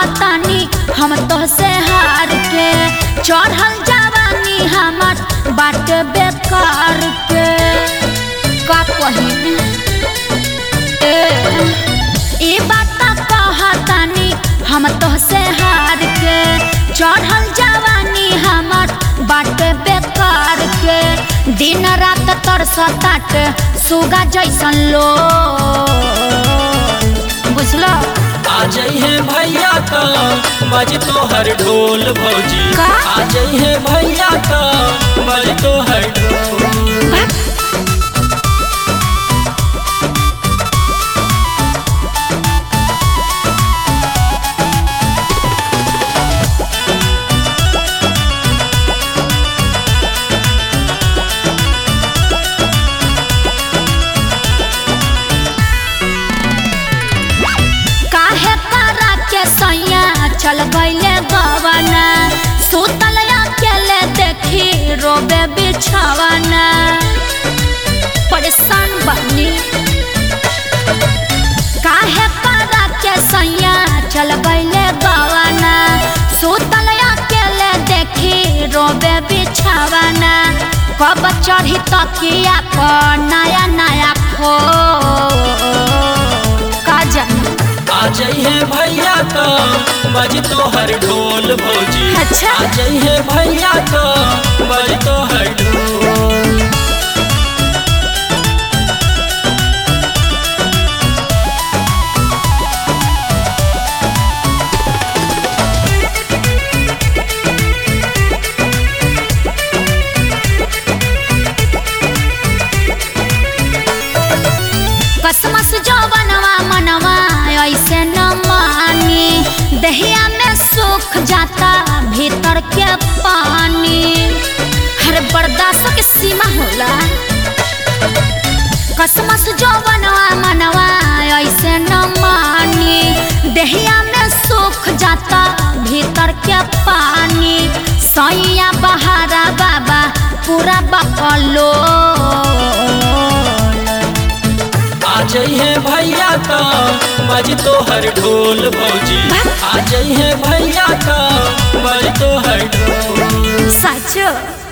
कहतानी हम तो से हार के चढ़ल जवानी हमर बाट बेकार के का कही ए ई बात कहतानी हम तो से हार के चढ़ल जवानी हमर बाट बेकार के दिन रात तरसताट सुगा जैसन लो बुझलो आ जइहे भैया का बज तोहर ढोल भौजी का? आ जइहे भैया का बज तोहर ढोल काहे करा के सैया चल गईले गवाना सुतल अकेले देखी रोबे बिछावाना परेशान बनी काहे करा के सैया चल गईले गवाना सुतल अकेले देखी रोबे बिछावाना कब चढ़ी तकिया पर नया नया खो का जानी आ जइहे भैया का बज तोहर ढोल भौजी अच्छा। आ जइहे भैया का बज तोहर ढोल कसमस जवनवा मनवा ऐसे न मानी दहिया में सूख जाता भीतर के पानी हर बर्दाश्त के सीमा होला कसमस जवनवा मनवा ऐसे न मानी दहिया में सूख जाता भीतर के पानी सैया बहारा बाबा पूरा बकलो आ जइहे भैया का बज तोहर ढोल भौजी आ जइहे भैया का बज तोहर ढोल सच